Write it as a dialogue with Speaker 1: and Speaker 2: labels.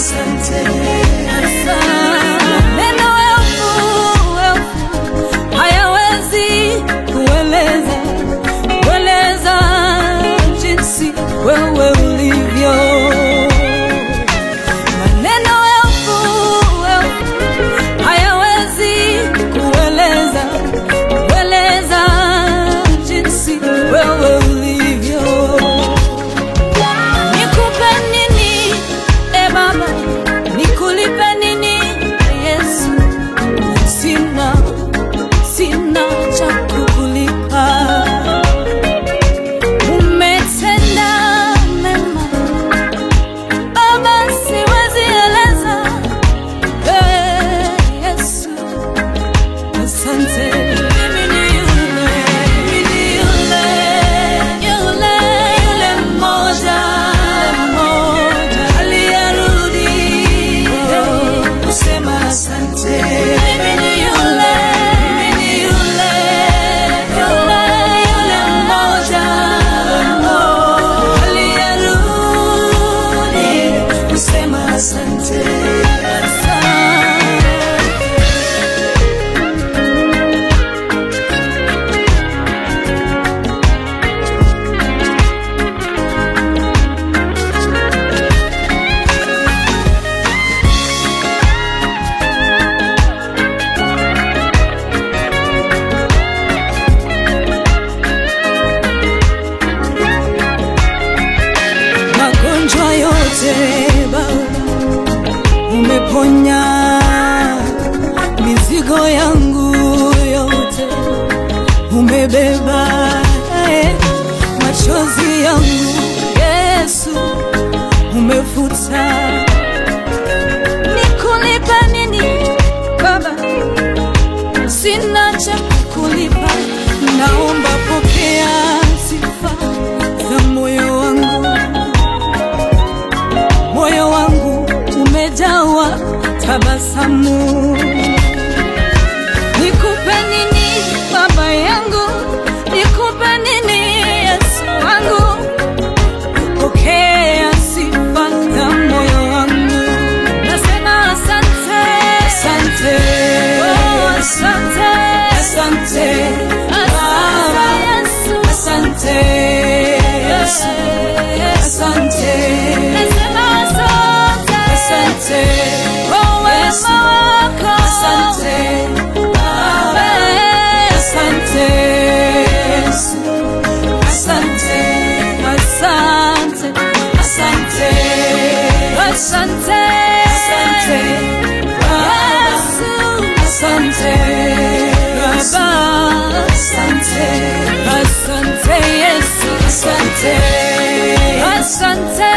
Speaker 1: asante.
Speaker 2: Maneno elfu elfu hayawezi kueleza kueleza jinsi wewe ulivyo. Maneno elfu elfu hayawezi kueleza kueleza jinsi wewe ulivyo. Nikupe nini e Baba, nikulipe nini Yesu? Sina, sina cha kukulipa. Umetenda mema Baba, siwezi eleza. Eh, Yesu, asante. Mimi ni yule, mimi ni yule, yule, yule mmoja, mmoja aliyerudi
Speaker 1: Kusema asante.
Speaker 2: mimi ni yule, mimi ni yule, yule, yule mmoja, mmoja aliyerudi
Speaker 1: Kusema asante.
Speaker 2: magonjwa yote Baba umeponya, mizigo yangu yote umebeba, eh, machozi yangu Yesu umefuta. Nikulipa nini Baba? Sina cha kukulipa, naomba pokea sifa za moyo wangu moyo wangu umejawa tabasamu. Nikupe nini baba yangu, nikupe nini Yesu wangu, pokea sifa za moyo wangu. Nasema asante, asante, oh, asante,
Speaker 1: Asante.
Speaker 2: asante Yesu,
Speaker 1: Asante. Yesu. Asante.
Speaker 2: Nasema asante,
Speaker 1: Asante.
Speaker 2: kwa wema wako.
Speaker 1: Asante. Baba. Asante. Yesu. Asante.
Speaker 2: Asante,
Speaker 1: Asante.
Speaker 2: asante,
Speaker 1: Asante. Baba.
Speaker 2: Yesu,
Speaker 1: Asante. Yesu.
Speaker 2: Baba.
Speaker 1: Asante.
Speaker 2: Asante Yesu,
Speaker 1: Asante.
Speaker 2: asante